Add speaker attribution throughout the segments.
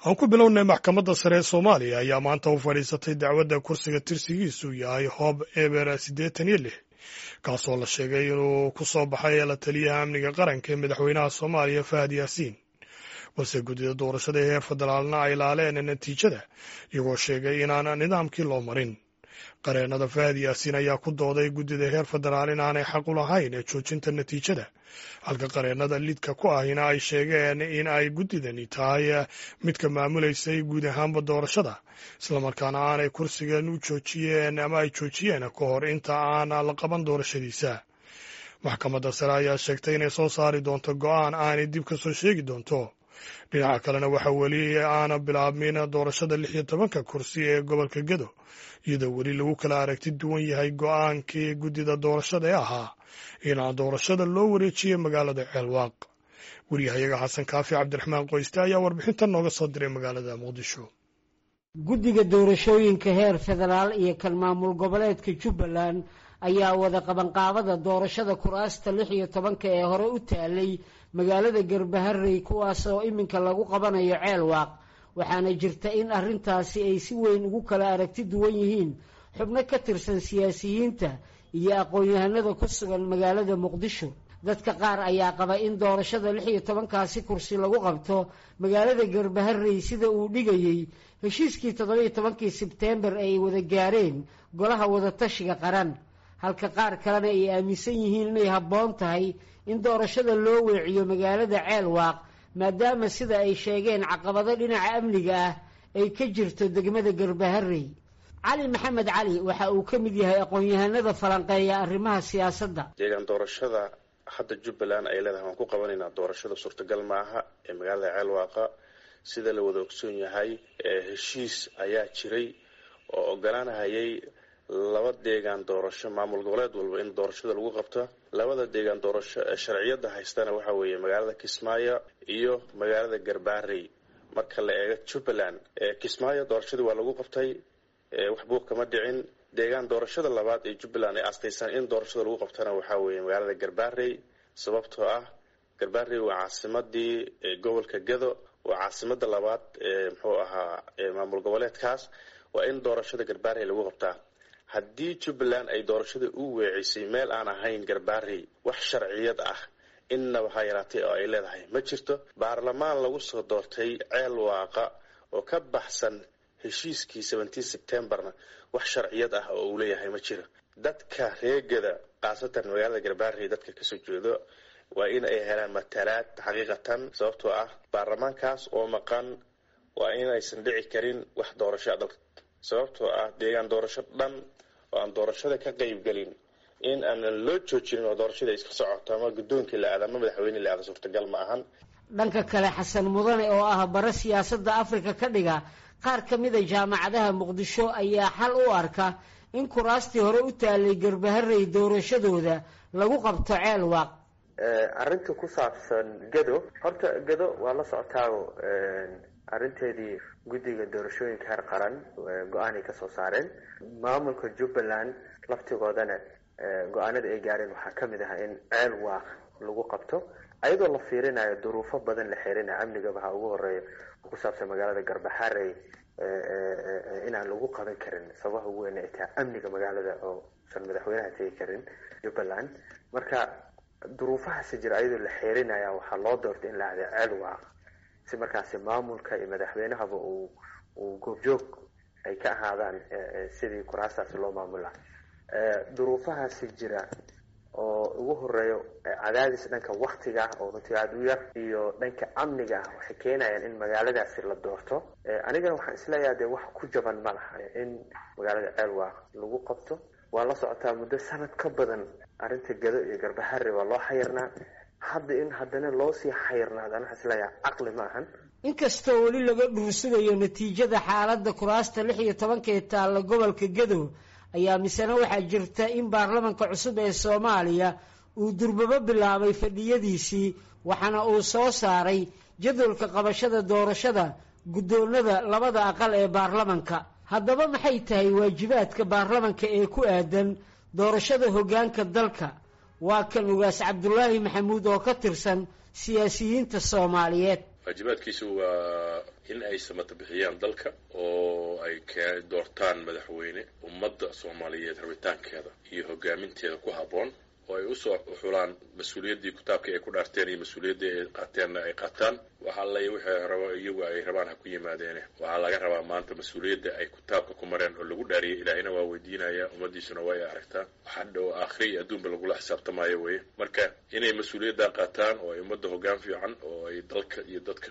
Speaker 1: aan ku bilownay maxkamadda sare ee soomaaliya ayaa maanta u fadhiisatay dacwadda kursiga tirsigiisu yahay hoob eber siddeetan iyo lix kaasoo la sheegay inuu ku soo baxay la taliyaha amniga qaranka ee madaxweynaha soomaaliya fahad yaasiin balse guddida doorashada ee heer federaalna ay laaleen natiijada iyagoo sheegay inaan nidaamkii loo marin qareennada fahad yaasiin ayaa ku dooday guddida heer federaal inaanay xaq u lahayn ee joojinta natiijada halka qareennada lidka ku ahina ay sheegeen in ay guddidani tahay midka maamulaysay guud ahaanba doorashada islamarkaana aanay kursigan u joojiyeen ama ay joojiyeen ka hor inta aan la qaban doorashadiisa maxkamadda sare ayaa sheegtay inay soo saari doonto go'aan aanay dib ka soo sheegi doonto dhinaca kalena waxaa weli aana bilaabmin doorashada lix iyo tobanka kursi ee gobolka gedo iyadoo weli lagu kala aragti duwan yahay go'aankii guddida doorashada ee ahaa in doorashada loo wareejiyey magaalada ceelwaaq waryahayaga xasan kaafi cabdiraxmaan qoyste ayaa warbixintan nooga soo diray magaalada muqdisho
Speaker 2: guddiga doorashooyinka heer federaal iyo kan maamul goboleedka jubbaland ayaa wada qabanqaabada doorashada kuraasta lix iyo tobanka ee hore u taalay magaalada garbaharey kuwaas oo iminka lagu qabanayo ceelwaaq waxaana jirta in arrintaasi ay si weyn ugu kala aragti duwan yihiin xubno ka tirsan siyaasiyiinta iyo aqoon-yahanada ku sugan magaalada muqdisho dadka qaar ayaa qaba in doorashada lix iyo tobankaasi kursi lagu qabto magaalada garbaharey sida uu dhigayey heshiiskii toddobiyo tobankii sebteembar ay wada gaareen golaha wadatashiga qaran halka qaar kalena ay aaminsan yihiin inay habboon tahay in doorashada loo weeciyo magaalada ceelwaaq maadaama sida ay sheegeen caqabado dhinaca amniga ah ay ka jirto degmada garbaharey cali maxamed cali waxa uu ka mid yahay aqoon-yahanada falanqeeya arrimaha siyaasadda
Speaker 3: deegaan doorashada hadda jubbaland ay leedahay waan ku qabanaynaa doorashada suurtagal maaha ee magaalada ceelwaaqa sida la wada ogsoon yahay heshiis ayaa jiray oo ogolaanahayay laba deegaan doorasho maamul goboleed walba in doorashada lagu qabto labada deegaan doorasho ee sharciyada haystana waxa weeye magaalada kismaayo iyo magaalada garbaarey marka la eego jubbaland kismaayo doorashadii waa lagu qabtay wax buuq kama dhicin deegaan doorashada labaad ee jubbaland ay astaysaan in doorashada lagu qabtana waxaa weeye magaalada garbaarey sababtoo ah garbaarey waa caasimadii gobolka gado waa caasimada labaad ee muxuu ahaa maamul goboleedkaas waa in doorashada garbaarey lagu qabtaa haddii jubbaland ay doorashada u weecisay meel aan ahayn garbaarey wax sharciyad ah innaba ha yaraatay oo ay leedahay ma jirto baarlamaan lagu soo doortay ceel waaqa oo ka baxsan heshiiskii seventeen septembarna wax sharciyad ah oo uu leeyahay ma jiro dadka reegada khaasatan magaalada garbaarey dadka kasoo jeedo waa in ay helaan matalaad xaqiiqatan sababtoo ah baarlamaankaas oo maqan waa in aysan dhici karin wax doorasho a dalka sababtoo ah deegaan doorasho dhan oo aan doorashada ka qaybgelin in aanan loo joojinin oo doorashada iska socoto ama guddoonkii la aada ama madaxweyne la aada suurtagal ma ahan
Speaker 2: dhanka kale xasan mudane oo ah bare siyaasadda afrika ka dhiga qaar ka mida jaamacadaha muqdisho ayaa xal u arka in kuraastii hore u taalay garbaharey doorashadooda lagu qabto ceel waaq
Speaker 4: arrinta ku saabsan gado horta gado waa la socotaago arrinteedii guddiga doorashooyinka heer qaran go-aanay kasoo saareen maamulka jubbaland laftigoodana go-aanada ay gaareen waxaa kamid ah in ceel waaq lagu qabto ayadoo la fiirinayo duruufo badan la xirinayo amniga waxaa ugu horeeya ku saabsan magaalada garbaharey inaan lagu qaban karin sababaha ugu weyn ay tahay amniga magaalada oo san madaxweynaha tegi karin jubbaland marka duruufahaasi jira ayadoo la xeerinaya waxaa loo doortay in la ahda ceel waaq si markaasi maamulka iyo madaxweynahaba uu uu goobjoog ay ka ahaadaan sidii kuraastaasi loo maamula duruufahaasi jira oo ugu horeeyo cadaadis dhanka waktiga ah oo runtii aada u yar iyo dhanka amniga ah waxay keenayaan in magaaladaasi la doorto anigana waxaan isleeyaha dee wax ku jaban ma laha in magaalada ceelwaaq lagu qabto waa la socotaa muddo sanad ka badan arrinta gado iyo garbahare waa loo xayirnaa hadda in haddana loo sii xayirnaadana waxaan isleeyaha caqli ma ahan
Speaker 2: inkastoo weli laga dhuursugayo natiijada xaaladda kuraasta lix iyo tobanka ee taalla gobolka gadow ayaa misena waxaa jirta in baarlamanka cusub ee soomaaliya uu durbabo bilaabay fadhiyadiisii waxaana uu soo saaray jadwalka qabashada doorashada guddoonada labada aqal ee baarlamanka haddaba maxay tahay waajibaadka baarlamanka ee ku aadan doorashada hoggaanka dalka waa kan ugaas cabdulaahi maxamuud oo ka tirsan siyaasiyiinta soomaaliyeed
Speaker 3: waajibaadkiisu waa in ay samata bixiyaan dalka oo ay k doortaan madaxweyne ummadda soomaaliyeed rabitaankeeda iyo hogaaminteeda ku habboon oo ay usoo xulaan mas-uuliyaddii kitaabkii ay ku dhaarteen iyo mas-uuliyaddii ay qaateenna ay qaataan waxa allay wixii rabo iyagu ay rabaan ha ku yimaadeene waxaa laga rabaa maanta mas-uuliyadda ay kitaabka ku mareen oo lagu dhaariyay ilaahina waa weydiinaya ummaddiisuna waa ay aragtaa waxa dhow aakhiri iyo adduunba lagula xisaabtamaayo weye marka inay mas-uuliyadda qaataan oo ay ummadda hoggaan fiican oo ay dalka iyo dadka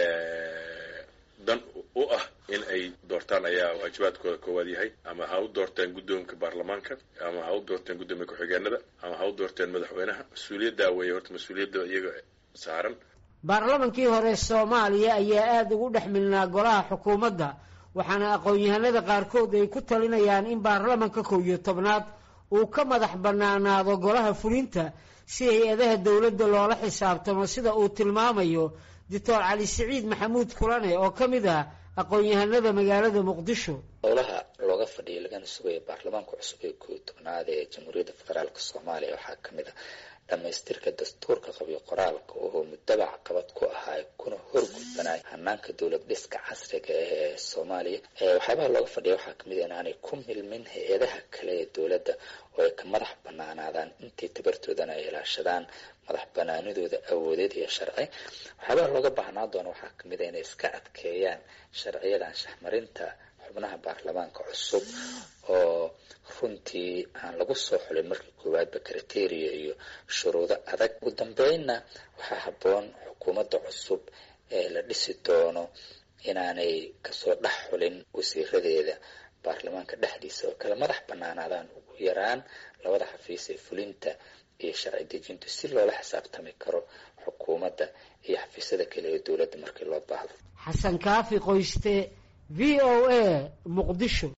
Speaker 3: dan u ah in ay doortaan ayaa waajibaadkooda koowaad yahay ama ha u doorteen guddoonka baarlamaanka ama ha u doorteen guddoomiya ku-xigeenada ama ha u doorteen madaxweynaha mas-uuliyaddaa weeye horta mas-uuliyadda iyaga saaran
Speaker 2: baarlamankii hore soomaaliya ayaa aada ugu dhex milnaa golaha xukuumadda waxaana aqoon-yahanada qaarkood ay ku talinayaan in baarlamanka kow iyo tobnaad uu ka madax bannaanaado golaha fulinta si hay-adaha dowladda loola xisaabtamo sida uu tilmaamayo doctor cali siciid maxamuud kulane oo ka mid ah aqoon-yahanada magaalada muqdisho
Speaker 5: howlaha looga fadhiya lagana sugaya baarlamaanka cusub ee kooiyo tobnaad ee jamhuuriyadda federaalk soomaaliya waxaa ka mid ah dhammaystirka dastuurka qabyo qoraalka oo muddaba caqabad ku ahaa kuna horgudbanay hanaanka dowlad dhiska casriga ah ee soomaaliya waxyaabaha looga fadhiya waxaa kamid ah inaanay ku milmin hay-adaha kale ee dowladda oo ay ka madax banaanaadaan intii tabartoodana ay ilaashadaan madax banaanidooda awoodeed iyo sharci waxyaabaha looga baahnaa doona waxaa kamid ah inay iska adkeeyaan sharciyadan shahmarinta xubnaha baarlamaanka cusub oo runtii aan lagu soo xulin markii koowaadba kriteria iyo shuruudo adag ugu dambeynna waxaa habboon xukuumadda cusub ee la dhisi doono inaanay kasoo dhex xulin wasiiradeeda baarlamaanka dhexdiisa oo kale madax banaanaadaan ugu yaraan labada xafiis ee fulinta iyo sharci dejintu si loola xisaabtami karo xukuumadda iyo xafiisyada kale ee dowladda markii loo baahdo
Speaker 2: xasan kaafi qoyste v o a muqdisho